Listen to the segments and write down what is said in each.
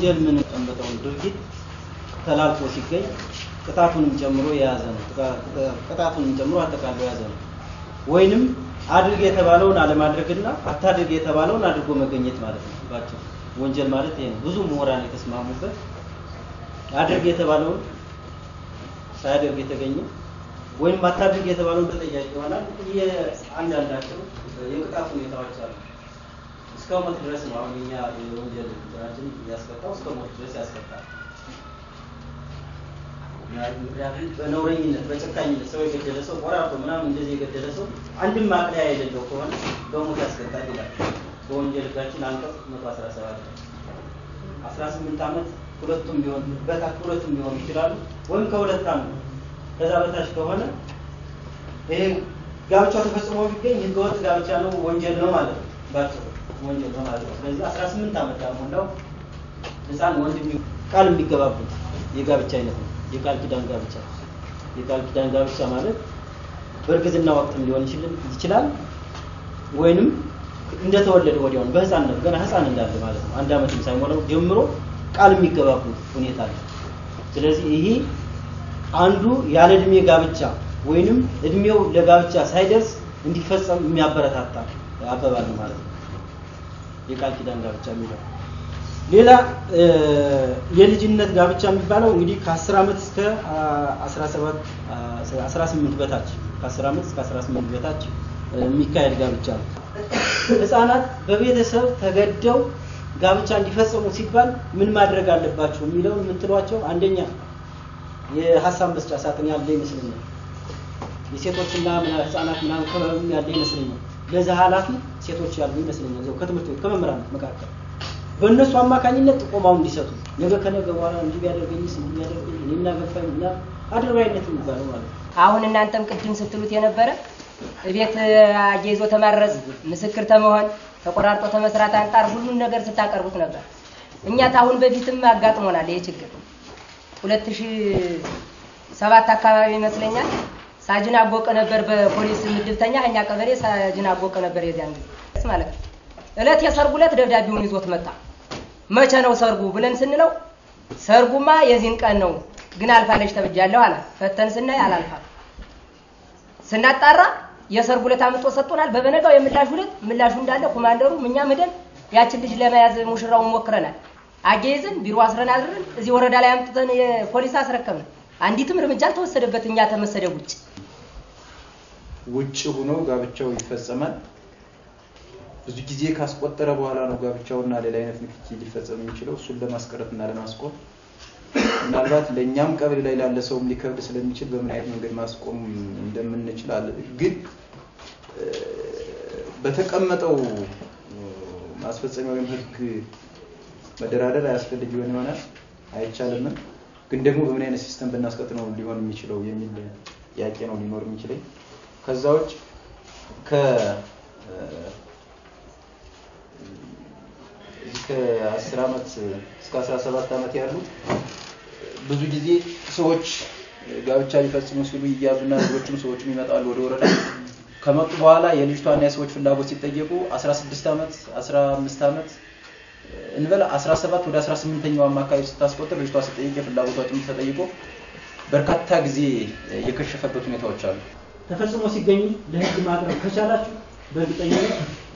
ወንጀል ምን ቀንበጠውን ድርጊት ተላልፎ ሲገኝ ቅጣቱንም ጨምሮ የያዘ ነው። ቅጣቱንም ጨምሮ አጠቃሎ የያዘ ነው። ወይንም አድርግ የተባለውን አለማድረግና አታድርግ የተባለውን አድርጎ መገኘት ማለት ነው። ባጭሩ ወንጀል ማለት ይሄ ነው። ብዙ ምሁራን የተስማሙበት አድርግ የተባለውን ሳያደርግ የተገኘ ወይም አታድርግ የተባለውን ተጠያቂ ይሆናል። የአንዳንዳቸው የቅጣት ሁኔታዎች አሉ። እስከ ሞት ድረስ ነው። አሁን እኛ የወንጀል እንትናችን ያስቀጣው እስከ ሞት ድረስ ያስቀጣል። ምክንያቱም በነውረኝነት በጨካኝነት ሰው የገደለ ሰው ቆራርጦ ምናምን እንደዚህ የገደለ ሰው አንድም ማቅለያ የሌለው ከሆነ በሞት ያስቀጣል ይላል በወንጀል ሕጋችን አንቀጽ 117 18 ዓመት ሁለቱም ቢሆን በታች ሁለቱም ቢሆኑ ይችላሉ ወይም ከሁለት ዓመት ከዛ በታች ከሆነ ይሄ ጋብቻው ተፈጽሞ ቢገኝ ህገወጥ ጋብቻ ነው፣ ወንጀል ነው ማለት ነው። ባጭሩ ወንጀል ነው ማለት ነው። ስለዚህ 18 ዓመት ያልሞላው ህፃን ወንድ ቃል የሚገባቡት የጋብቻ አይነት ነው። የቃል ኪዳን ጋብቻ የቃል ኪዳን ጋብቻ ማለት በእርግዝና ወቅትም ሊሆን ይችላል ወይንም እንደተወለደ ወዲያውኑ በህፃንነት ገና ህፃን እንዳለ ማለት ነው። አንድ ዓመትም ሳይሞላው ጀምሮ ቃል የሚገባቡት ሁኔታ አለ። ስለዚህ ይሄ አንዱ ያለ እድሜ ጋብቻ ወይንም እድሜው ለጋብቻ ሳይደርስ እንዲፈጸም የሚያበረታታ አባባል ነው ማለት ነው። የቃል ኪዳን ጋብቻ የሚለው ሌላ የልጅነት ጋብቻ የሚባለው እንግዲህ ከ10 ዓመት እስከ 17 18 በታች ከ10 ዓመት እስከ 18 በታች የሚካሄድ ጋብቻ ነው። ህፃናት በቤተሰብ ተገደው ጋብቻ እንዲፈጽሙ ሲባል ምን ማድረግ አለባቸው የሚለውን የምትሏቸው አንደኛ የሀሳብ መስጫ ሳጥን ያለ ይመስለኛል። የሴቶችና ህፃናት ምናምን ክበብ ያለ ይመስለኛል። ለዛ ኃላፊ ሴቶች ያሉ ይመስለኛል። እዛው ከትምህርት ቤት ከመምህራን መካከል በእነሱ አማካኝነት ጥቆማው እንዲሰጡ ነገ ከነገ በኋላ እንዲህ ቢያደርገኝስ እንዲህ ቢያደርገኝ እኔና ገፋኝ እና አድርባይነት የሚባለው ማለት ነው። አሁን እናንተም ቅድም ስትሉት የነበረ ቤት አያይዞ ተማረዝ፣ ምስክር ተመሆን፣ ተቆራርጦ ተመስራት አንጻር ሁሉን ነገር ስታቀርቡት ነበር። እኛ ታሁን በፊትም አጋጥሞናል ይሄ ችግር። ሁለት ሺህ ሰባት አካባቢ ይመስለኛል ሳጅን አቦቀ ነበር በፖሊስ ምድብተኛ እኛ ቀበሌ ሳጅን አቦቀ ነበር የዚያን ጊዜ ማለት ነው። እለት የሰርጉ እለት ደብዳቤውን ይዞት መጣ። መቼ ነው ሰርጉ ብለን ስንለው ሰርጉማ የዚህን ቀን ነው ግን አልፋለች ተብጃለሁ አለ። ፈተን ስናይ አላልፋም። ስናጣራ የሰርጉ ዕለት አምጥቶ ሰጥቶናል። በበነጋው የምላሹ ዕለት ምላሹ እንዳለ ኮማንደሩ እኛም ሄደን ያችን ልጅ ለመያዝ ሙሽራውን ሞክረናል። አገይዘን ቢሮ አስረን አድረን እዚህ ወረዳ ላይ አምጥተን የፖሊስ አስረከብን። አንዲትም እርምጃ አልተወሰደበት እኛ ተመሰደብ ውጭ ውጭ ሆኖ ጋብቻው ይፈጸማል። ብዙ ጊዜ ካስቆጠረ በኋላ ነው ጋብቻውና ሌላ አይነት ንክኪ ሊፈጸም የሚችለው። እሱን ለማስቀረት እና ለማስቆም ምናልባት ለእኛም ቀበሌ ላይ ላለ ሰውም ሊከብድ ስለሚችል በምን አይነት መንገድ ማስቆም እንደምንችል አለ። ግን በተቀመጠው ማስፈጸሚያ ወይም ሕግ መደራደር አያስፈልግ ይሆን ይሆናል አይቻልምም። ግን ደግሞ በምን አይነት ሲስተም ብናስቀጥ ነው ሊሆን የሚችለው የሚል ጥያቄ ነው ሊኖር የሚችለኝ። ከዛ ውጭ ከ ከ10 ዓመት እስከ 17 ዓመት ያሉ ብዙ ጊዜ ሰዎች ጋብቻ ሊፈጽሙ ሲሉ ይያዙና ልጆችም ሰዎችም ይመጣሉ ወደ ወረዳ። ከመጡ በኋላ የልጅቷና የሰዎች ፍላጎት ሲጠየቁ 16 ዓመት 15 ዓመት እንበል 17 ወደ 18ኛው አማካይ ስታስቆጥር ልጅቷ ስጠይቅ የፍላጎቷ ጭምር ተጠይቆ በርካታ ጊዜ የከሸፈበት ሁኔታዎች አሉ። ተፈጽሞ ሲገኙ ለህግ ማቅረብ ከቻላችሁ በእርግጠኝነት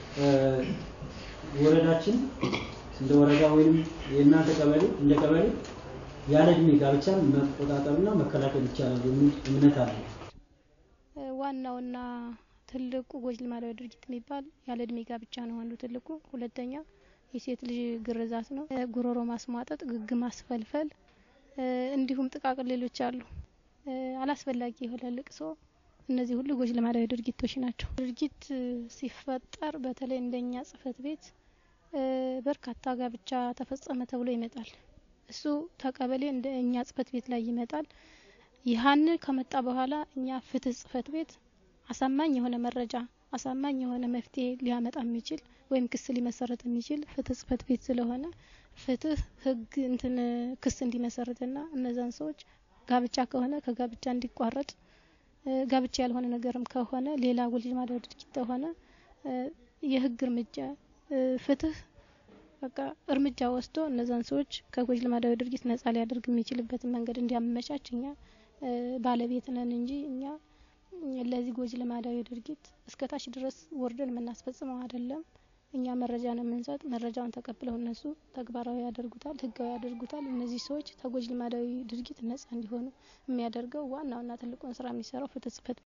ወረዳችን እንደ ወረዳ ወይም የእናንተ ቀበሌ እንደ ቀበሌ ያለ እድሜ ጋብቻን መቆጣጠርና መከላከል ይቻላል የሚል እምነት አለ። ዋናውና ትልቁ ጎጂ ልማዳዊ ድርጊት የሚባል ያለ እድሜ ጋብቻ ነው አንዱ ትልቁ። ሁለተኛ የሴት ልጅ ግርዛት ነው። ጉሮሮ ማስሟጠጥ፣ ግግ ማስፈልፈል፣ እንዲሁም ጥቃቅን ሌሎች አሉ። አላስፈላጊ የሆነ ልቅሶ እነዚህ ሁሉ ጎጂ ልማዳዊ ድርጊቶች ናቸው። ድርጊት ሲፈጠር በተለይ እንደኛ ጽህፈት ቤት በርካታ ጋብቻ ተፈጸመ ተብሎ ይመጣል። እሱ ተቀበሌ እንደ እኛ ጽህፈት ቤት ላይ ይመጣል። ይህን ከመጣ በኋላ እኛ ፍትህ ጽህፈት ቤት አሳማኝ የሆነ መረጃ አሳማኝ የሆነ መፍትሄ ሊያመጣ የሚችል ወይም ክስ ሊመሰረት የሚችል ፍትህ ጽህፈት ቤት ስለሆነ ፍትህ ህግ እንትን ክስ እንዲመሰርትና እነዛን ሰዎች ጋብቻ ከሆነ ከጋብቻ እንዲቋረጥ ጋብቻ ያልሆነ ነገርም ከሆነ ሌላ ጎጂ ልማዳዊ ድርጊት ከሆነ የህግ እርምጃ ፍትህ በቃ እርምጃ ወስዶ እነዛን ሰዎች ከጎጂ ልማዳዊ ድርጊት ነጻ ሊያደርግ የሚችልበትን መንገድ እንዲያመቻች እኛ ባለቤት ነን እንጂ እኛ ለዚህ ጎጂ ልማዳዊ ድርጊት እስከታች ድረስ ወርደን የምናስፈጽመው አይደለም። እኛ መረጃ ነው የምንሰጥ። መረጃውን ተቀብለው እነሱ ተግባራዊ ያደርጉታል፣ ህጋዊ ያደርጉታል። እነዚህ ሰዎች ከጎጂ ልማዳዊ ድርጊት ነጻ እንዲሆኑ የሚያደርገው ዋናውና ትልቁን ስራ የሚሰራው ፍትህ ጽህፈት